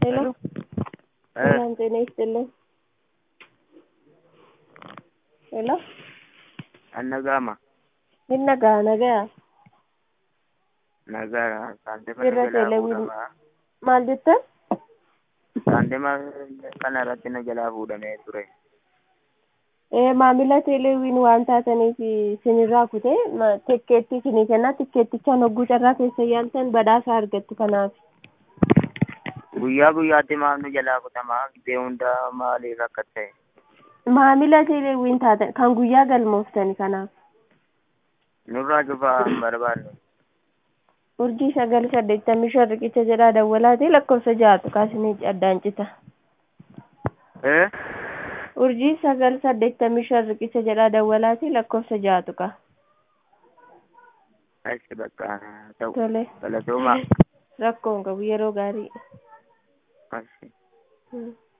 ሄሎ ሰላም ጤና ይስጥልኝ። ሄሎ Annagama. Hinna gaa nagaa Nagara. Saantima Irra na jalaa teelewin. fuudhama. maal jettan? Saantima kana irratti na jalaa fuudhamee ture. Ee, maamila teeleewwiin waan taataniif isinirraa kutee ma- tikkeetti isinii kennaa tikkeettichaan hogguu carraa keessa yaaltan badhaasa argattu kanaaf. Guyyaa guyyaatti maal nu jalaa kutamaa gibee hundaa maaliif akka ta'e. Maamila teeleewwiin taatan kan guyyaa galmooftani kanaaf. Nurraa cufaa hin barbaanne. Urjii sagal saddeettamii shan riqicha jedhaa dawwalaati lakkoofsa ja'atu kaasinii addaan cita. Eh? Urjii sagal saddeettamii shan riqicha jedhaa dawwalaati lakkoofsa ja'atu ka. Achi bakka ta'u. Tole. Galatooma. Rakkoon qabu yeroo gaarii. Achi. Hmm.